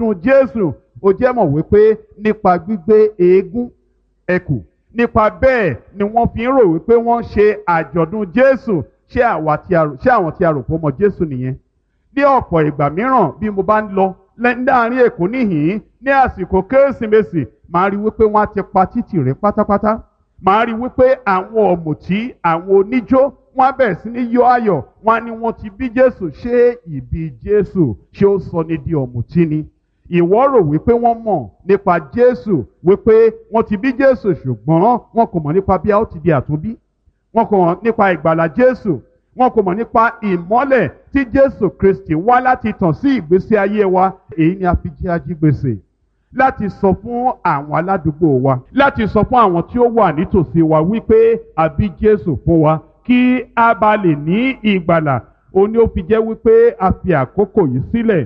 nínú Jésù ó jẹ́ mọ̀ wípé nípa gbígbé eégún ẹkù nípa bẹ́ẹ̀ ni wọ́n fi ń rò wípé wọ́n ń ṣe àjọ̀dún Jésù ṣé àwa tí a rò ṣé àwọn tí a rò pé ó mọ Jésù nìyẹn ní ọ̀pọ̀ ìgbà mìíràn bí mo bá ń lọ láàrin Èkó níhìn-ín ní àsìkò Kérésìmesì màá rí wípé wọ́n á ti pa títì rẹ̀ pátápátá màá rí wípé àwọn ọ̀mùtí àwọn oníjó wọ́n á bẹ̀rẹ̀ sí ní yọ ayọ̀ wọ́n á ní wọ́n ti bí Jésù ṣé ìbí Jésù ṣé ó sọ ní di ọ̀mùtí ni ìwọ rò wípé wọ́n mọ̀ nípa Jésù wípé wọ́n ti bí Jésù ṣùgbọ́n wọn kò mọ̀ nípa bí a ó ti di àtúnbí wọn kò mọ̀ nípa ìgbàlà Jésù wọn kò mọ̀ nípa ìmọ́lẹ̀ tí Jésù Kristi wá láti tàn sí ìgbésí ayé wa èyí ni a fi jẹ́ ajígbèsè láti sọ fún àwọn aládùúgbò wa láti sọ fún àwọn tí ó wà nítòsí wa wípé a bí Jésù fún wa kí a bá lè ní ìgbàlà òun ni ó fi jẹ́ wípé a fi àkókò yìí sílẹ̀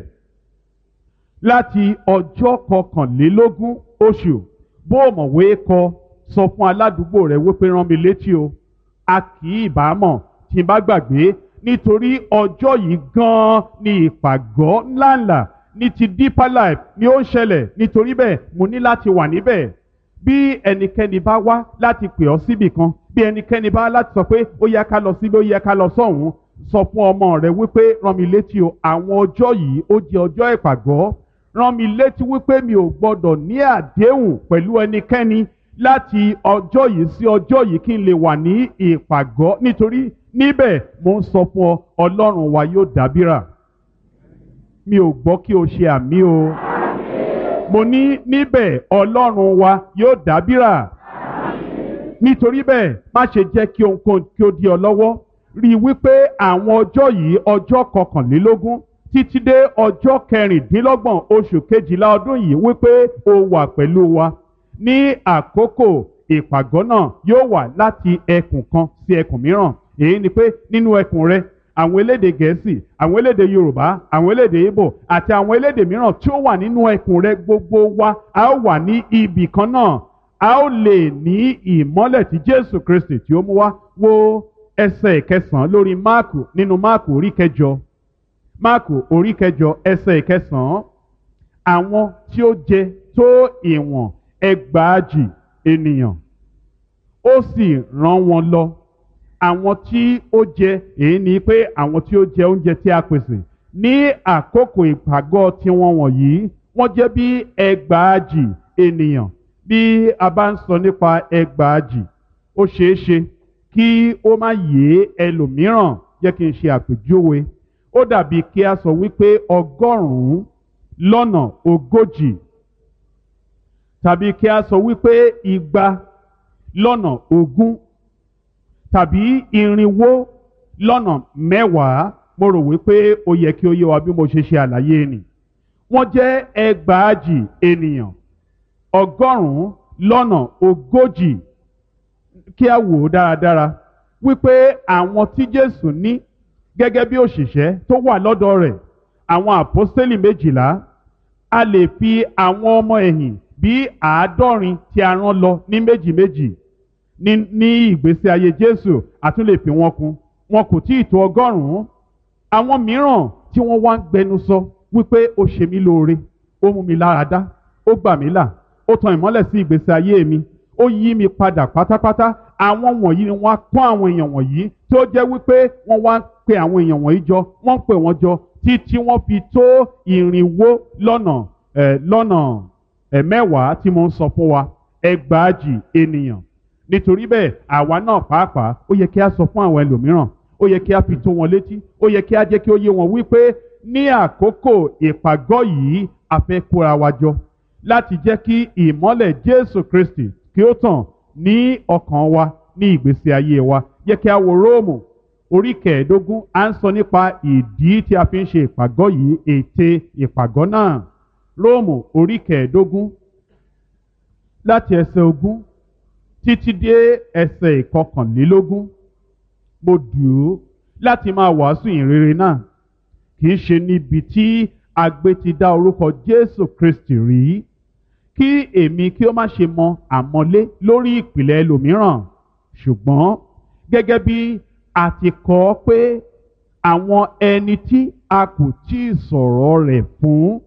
láti ọjọ́ kọkànlélógún oṣù bó o mọ̀wé kọ sọ fún aládùúgbò rẹ wípé rán mi létí o a kì í bá mọ̀ tí n bá gbàgbé nítorí ọjọ́ yìí gan-an ni ìpàgọ́ ńláńlá ní ti deeper life ni ó ń ṣẹlẹ̀ nítorí bẹ́ẹ̀ mo ní láti wà níbẹ̀ bí ẹnikẹ́ni bá wá láti pè ọ́ síbì kan bí ẹnikẹ́ni bá láti sọ pé ó yẹ ká lọ síbi ó yẹ ká lọ sọ́hùn sọ fún ọmọ rẹ wípé rán mi létí o àwọn ọjọ́ yìí ó jẹ́ ọjọ́ ìpàgọ́ rán mi létí wípé mi ò gbọ́dọ̀ ní àdéhùn pẹ̀lú ẹnikẹ́ni láti ọjọ́ yìí sí ọjọ́ yìí kí n lè wà ní ìpàgọ́ nítorí níbẹ̀ mo ń sọ fún ọ ọlọ́run wa yóò dábìrà mi ò gbọ́ kí o ṣe àmì o mo ní níbẹ̀ ọlọ́run wa yóò dábìrà nítorí bẹ́ẹ̀ má ṣe jẹ́ kí ohunkóhun kí ó di ọ lọ́wọ́ rí i wípé àwọn ọjọ́ yìí ọjọ́ kọkànlélógún títí dé ọjọ́ kẹrìndínlọ́gbọ̀n oṣù kejìlá ọdún yìí wípé o wà pẹ̀lú wa ní àkókò ìpàgọ́ náà yóò wà láti ẹkùn kan sí ẹkùn mìíràn èyí ni pé nínú ẹkùn rẹ àwọn elédè gẹ̀ẹ́sì àwọn elédè yorùbá àwọn elédè ìbò àti àwọn elédè mìíràn tí ó wà nínú ẹkùn rẹ gbogbo wa a ó wà ní ibì kan náà a ó lè ní ìmọ́lẹ̀ tí jésù kristi tí ó mú wá wo ẹsẹ̀ ìkẹsàn-án lórí máàkù nínú máàkù orí kẹjọ máàkù orí kẹjọ ẹsẹ̀ ìkẹsàn-án àwọn tí ó jẹ tó ìwọ̀n ẹgbàájì ènìyàn ó sì rán wọn lọ àwọn tí ó jẹ èyí ni pé àwọn tí ó jẹ oúnjẹ tí a pèsè ní àkókò ìpàgọ́ tiwọn wọ̀nyí wọ́n jẹ́ bí ẹgbàájì ènìyàn bí a bá ń sọ nípa ẹgbàájì ó ṣeé ṣe kí ó má yé ẹlòmíràn jẹ́ kí n ṣe àpèjúwe ó dàbí kí a sọ wípé ọgọ́rùn-ún lọ́nà ogójì tàbí kí a sọ wípé igba lọ́nà ogún tàbí irinwó lọ́nà mẹ́wàá mo rò wípé ó yẹ kí ó yé wa bí mo ṣe ṣe àlàyé nì wọ́n jẹ́ ẹgbàájì ènìyàn ọgọ́rùn-ún lọ́nà ogójì kí a wò ó dáradára wípé àwọn tí Jésù ní gẹ́gẹ́ bí òṣìṣẹ́ tó wà lọ́dọ̀ rẹ̀ àwọn àpọ́stélì méjìlá a lè fi àwọn ọmọ ẹ̀yìn bí àádọ́rin tí a rán lọ ní méjì méjì ní ní ìgbésí ayé Jésù a tún lè fi wọn kún wọn kò tí ì tó ọgọ́rùn-ún àwọn mìíràn tí wọ́n wá ń gbẹnu sọ wípé ó ṣe mí lóore ó mú mi lára dá ó gbà mí là ó tan ìmọ́lẹ̀ sí ìgbésí ayé mi ó yí mi padà pátápátá àwọn wọ̀nyí ni wọ́n á kọ́ àwọn èèyàn wọ̀nyí tó jẹ́ wípé wọ́n wá ń pe àwọn èèyàn wọ̀nyí jọ wọ́n ń pè wọ́n jọ títí wọ́n fi tó ìrìnwó lọ́nà ẹ̀ lọ́nà ẹ̀ mẹ́wàá tí mo ń sọ fún wa ẹgbàájì ènìyàn nítorí bẹ́ẹ̀ àwa náà pàápàá ó yẹ kí a sọ fún àwọn ẹlòmíràn ó yẹ kí a fi tó wọn létí ó yẹ kí a jẹ́ kí ó yé wọn wípé ní àkókò ìpàgọ́ yìí a fẹ́ kóra wa jọ láti jẹ́ kí ìmọ́lẹ̀ Jésù Kristi kí ó tàn ní ọkàn wa ní ìgbésí ayé wa yẹ kí a wo Róòmù orí kẹẹ̀ẹ́dógún à ń sọ nípa ìdí tí a fi ń ṣe ìpàgọ́ yìí ète ìpàgọ́ náà Róòmù orí kẹẹ̀ẹ́dógún láti ẹsẹ̀ ogún títí dé ẹsẹ̀ ìkọkànlélógún mo dùn ú láti máa wàásù ìrere náà kì í ṣe níbi tí agbe ti dá orúkọ Jésù Kristi rí kí èmi kí ó má ṣe mọ àmọ́lé lórí ìpìlẹ̀ ẹlòmíràn ṣùgbọ́n gẹ́gẹ́ bí a ti kọ ọ́ pé àwọn ẹni tí a kò tí ì sọ̀rọ̀ rẹ̀ fún